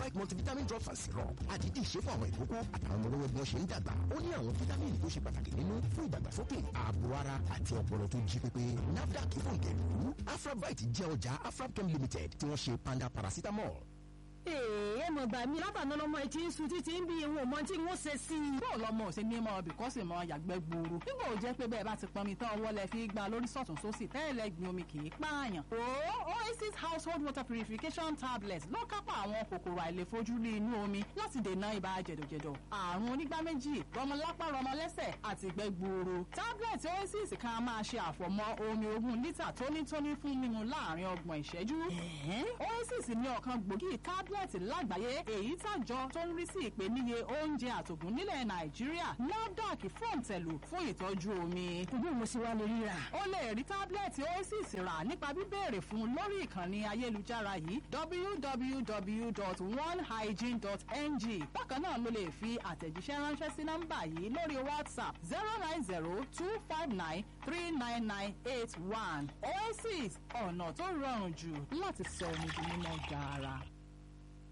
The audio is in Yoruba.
afravite multivitamin drops and syrup àdídì ṣe fún àwọn ìkókó àtàwọn ọmọ lọ́wọ́ bí wọ́n ṣe ń dàgbà ó ní àwọn fítámìnì tó ṣe pàtàkì nínú fún ìdàgbàsókè ààbò ara àti ọpọlọ tó jí pépé nafdac fòǹtẹ̀lú afravite jẹ́ ọjà afrabchem limited tí wọ́n ṣe panda paracetamol èè mọ̀ gbà mí látàná lọ́mọ etí ń sun títí ń bí ìwọ̀n mọ́ tí wọ́n ṣe sí i. bó lọmọ òsè ní mọ bìkọ́sì mọ yàgbẹ́ gbòòrò nígbà ò jẹ́ pé bẹ́ẹ̀ bá ti pọnmi tán ọwọ́ lẹ fi gba lórí sọ̀tún sósì tẹ́lẹ̀ gbin omi kì í pààyàn. o oasis household water purification tablet ló kápá àwọn kòkòrò àìlèfojúrí inú omi láti dènà ibà jẹ̀dọ̀jẹ̀dọ̀ àrùn onígbá méjì rọmọlápá rọmọlẹ́sẹ̀ àti ìgbẹ́ gbòòrò tablet oasis kan máa ṣe àfọ̀mọ́ omi ogún lítà tónítóní fún mímu láàrin ọgbọ̀n ìṣẹ́jú. oasis ní ọ̀kan gbòógì tablet tablet lágbàáyé èyí tàjọ tó ń rí sí ìpèníye oúnjẹ àtògùn nílẹ̀ nàìjíríà nafdac fòǹtẹ̀lù fún ìtọ́jú omi. bí mo ṣe wá lè ríra. o lè rí tábìlẹ̀tì oasis rà nípa bíbéèrè fún lórí ìkànnì ayélujára yìí www.onehygiene.ng bákan náà ló lè fi àtẹ̀jíṣẹ́ ránṣẹ́ sí nọ́mbà yìí lórí whatsapp zero nine zero two five nine three nine nine eight one oasis ọ̀nà tó rọrùn jù láti sọ omi di mímọ́ gaara.